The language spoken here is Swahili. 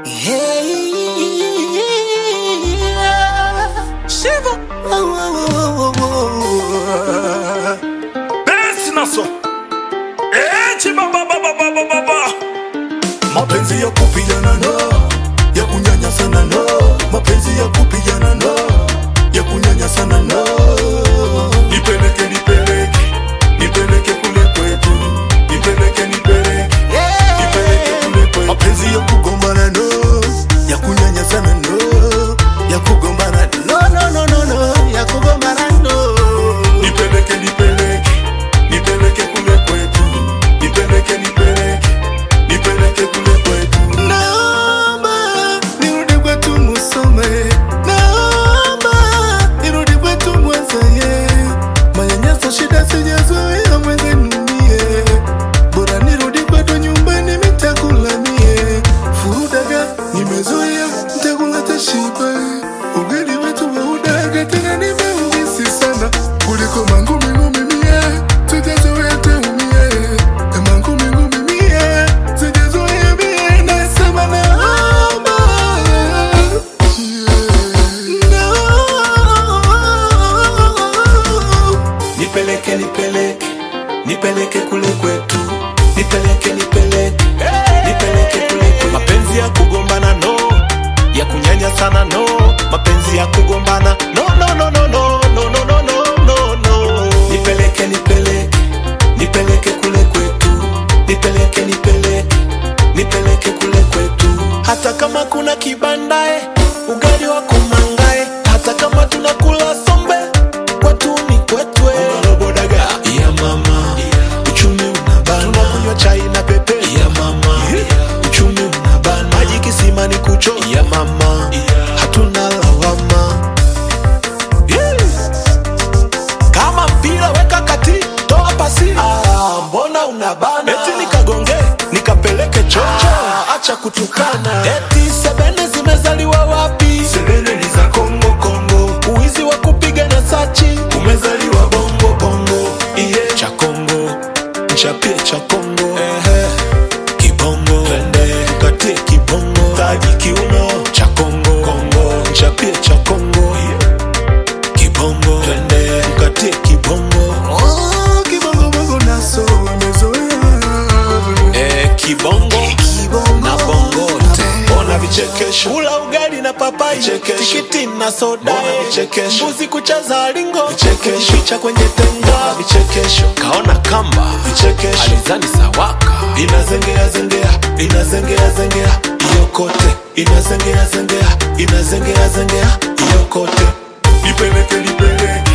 Yeah. Shiva. Oh, oh, oh, oh, oh. Besi naso Echi baba baba baba baba mapenzi ya kupigana no ya kunyanyasana no mapenzi ya kupigana no ya kunyanyasana no nipeleke nipeleke nipeleke kule kwetu nipeleke nipeleke nipeleke kule kwetu mapenzi ya kugombana no ya kunyanyasana no ya kugombana no no no no no ya kugombana no nipeleke nipeleke nipeleke kule kwetu nipeleke nipeleke nipeleke kule kwetu naomba nirudi kwetu musome naomba nirudi kwetu mwazaye manyanyaso shida sijazoea mwenzenumie bora nirudi kwetu nyumbani mitakulamie furudaga nimezoea mtakula tashiba ugali wetu waudaga tena nimeumisi sana kuliko mangumi ngumi mie sijazoea teumie mangumi ngumi mie sijazoea mie nasema naomba no. nipeleke nipeleke nipeleke kule kwetu nipeleke nipeleke nipeleke kule kwetu mapenzi ya kugombana no ya kunyanya sana no mapenzi ya kugombana no no no no no no no no no no no nipeleke nipeleke nipeleke kule kwetu nipeleke nipeleke nipeleke kule kwetu hata kama kuna kibandae ugali wa kumangae hata kama tunakula sombe kwetu ni kwetwe bodaga ya mama uchumi unabana tunakunywa chai na pepe ya mama uchumi unabana maji kisima ni kucho ya mama hatuna lawama Yes. kama mpira weka kati toa pasi ah, mbona unabana eti nikagonge nikapeleke chocho ah, acha kutukana eti sebene zimezaliwa wapi sebene ni za kongo kongo uwizi wa kupiga na sachi umezaliwa bongo bongo iye cha kongo nchapie cha kongo Ehe. kibongo twende tukatie kibongo taji kiuno cha kongo kongo nchapie cha kongo kibongo twende tukatie kibongo oh, kibongo bongo naso amezoea eh, kibongo na bongote ona vichekesho kula ugali na papai tikiti na soda vichekesho mbuzi kucheza lingo vichekesho picha kwenye tenga vichekesho kaona kamba vichekesho alizani sawaka inazengea zengea inazengea zengea iyo kote inazengea zengea inazengea zengea iyo kote nipeleke nipeleke